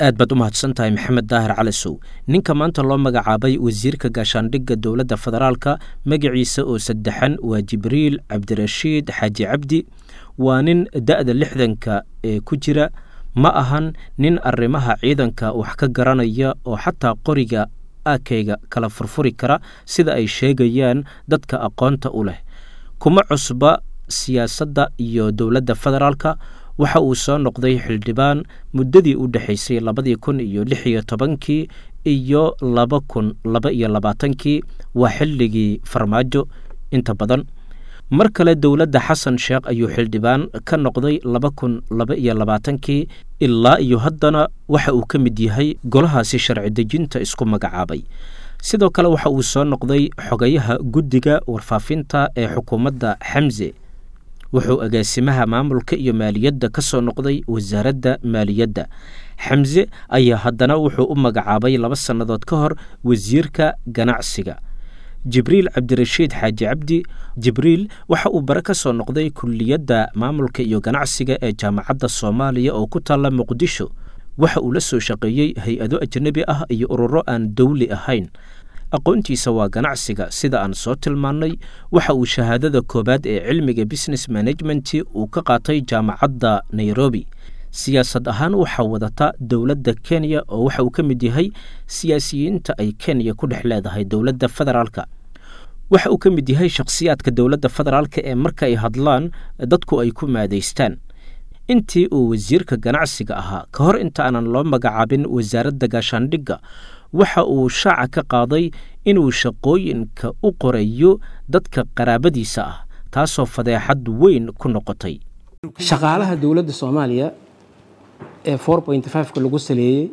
aad baad u mahadsan tahay maxamed daahir calisow ninka maanta loo magacaabay wasiirka gaashaandhigga dowladda federaalka magaciisa oo saddexan waa jibriil cabdirashiid xaaji cabdi waa nin da'da lixdanka ee ku jira ma ahan nin arrimaha ciidanka wax ka garanaya oo xataa qoriga aakayga kala furfuri kara sida ay sheegayaan dadka aqoonta u leh kuma cusba siyaasadda iyo dowladda federaalka waxa uu soo noqday xildhibaan muddadii u dhexaysay labadii kun iyo lix iyo tobankii iyo laba kun laba iyo labaatankii waa xilligii farmaajo inta badan mar kale dowladda xasan sheekh ayuu xildhibaan ka noqday laba kun laba iyo labaatankii ilaa iyo haddana waxa uu ka mid yahay golahaasi sharci dejinta isku magacaabay sidoo kale waxa uu soo noqday xogayaha guddiga warfaafinta ee xukuumadda xamse wuxuu agaasimaha maamulka iyo maaliyadda ka soo noqday wasaaradda maaliyadda xamse ayaa haddana wuxuu u magacaabay laba sannadood ka hor wasiirka ganacsiga jibriil cabdirashiid xaaji cabdi jibriil waxa uu bare ka soo noqday kulliyadda maamulka iyo ganacsiga ee jaamacadda soomaaliya oo ku taalla muqdisho waxa uu la soo shaqeeyey hay-ado ajnebi ah iyo ururo aan dowli ahayn aqoontiisa waa ganacsiga sida aan soo tilmaannay waxa uu shahaadada koowaad ee cilmiga business management uu ka qaatay jaamacadda nairobi siyaasad ahaan waxaa wadata dowladda kenya oo waxa uu ka mid yahay siyaasiyiinta ay kenya ku dhex leedahay dowladda federaalka waxa uu ka mid yahay shakhsiyaadka dowladda federaalka ee marka ay hadlaan dadku ay ku maadaystaan intii uu wasiirka ganacsiga ahaa ka hor inta aanan loo magacaabin wasaaradda gaashaandhigga waxa uu shaaca ka qaaday inuu shaqooyinka u qorayo dadka qaraabadiisa ah taasoo fadeexad weyn ku noqotay shaqaalaha dowladda soomaaliya ee four point fiveka lagu saleeyey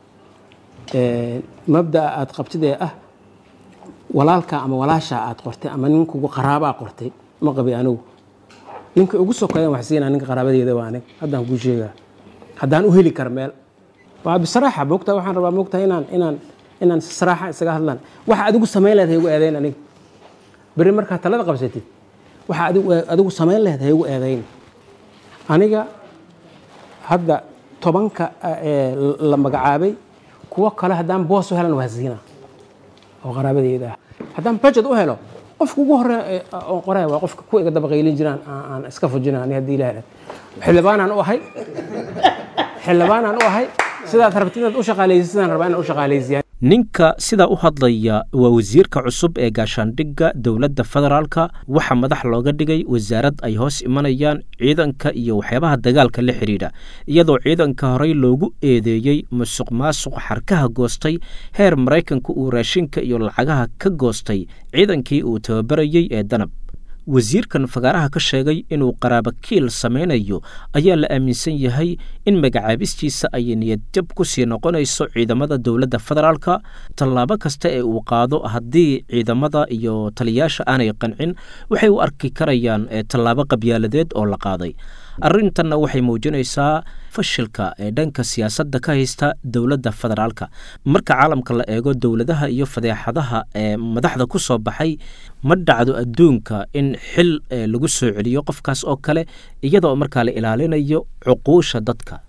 mabda'a aada qabtid ee ah walaalka ama walaashaa aad qortay ama ninkugu qaraabaa qortay ma qabi anigu ninka ugu sokeeyan wax siinaa ninka qaraabadeeda waa anig haddaan kuu sheegaa haddaan u heli kara meel waa bisraaxa moogtaa waxaan rabaa moogtaa inaan inaan inaan saraaxa isaga hadlaan waxa adigu samayn lehed haygu eedayn aniga berri markaa talada qabsatid waxa adigu adigu samayn lehed haygu eedayn aniga hadda tobanka la magacaabay kuwo kale haddaan boos u helan waa siina oo qaraabadeeda ah haddaan budget u helo qofka ugu hore oo qoraya waa qofka kuwa iga dabaqaylin jiraan aan iska fujina ani haddii ilaah xildhibaanaan u ahay xildhibaanaan u ahay sidaad rabtid inaad u shaqaalaysid sidaan rabaa inaan u shaqaalaysiyaa ninka sidaa u hadlaya waa wasiirka cusub ee gaashaandhigga dowladda federaalka waxaa madax looga dhigay wasaarad ay hoos imanayaan ciidanka iyo waxyaabaha dagaalka la xidhiidha iyadoo ciidanka horey loogu eedeeyey musuq maasuq xarkaha goostay heer maraykanka uu raashinka iyo lacagaha ka goostay ciidankii uu tababarayey ee danab wasiirkan fagaaraha ka sheegay inuu qaraabakiil samaynayo ayaa la aaminsan yahay in magacaabistiisa ay niyadjab ku sii noqonayso ciidamada dowladda federaalka tallaabo kasta ee uu qaado haddii ciidamada iyo taliyaasha aanay qancin waxay u arki karayaan tallaabo qabyaaladeed oo la qaaday arrintanna waxay muujinaysaa fashilka ee dhanka siyaasadda ka haysta dowladda federaalka marka caalamka la eego dowladaha iyo fadeexadaha ee madaxda ku soo baxay ma dhacdo adduunka in xil lagu soo celiyo qofkaas oo kale iyadoo markaa la ilaalinayo cuquusha dadka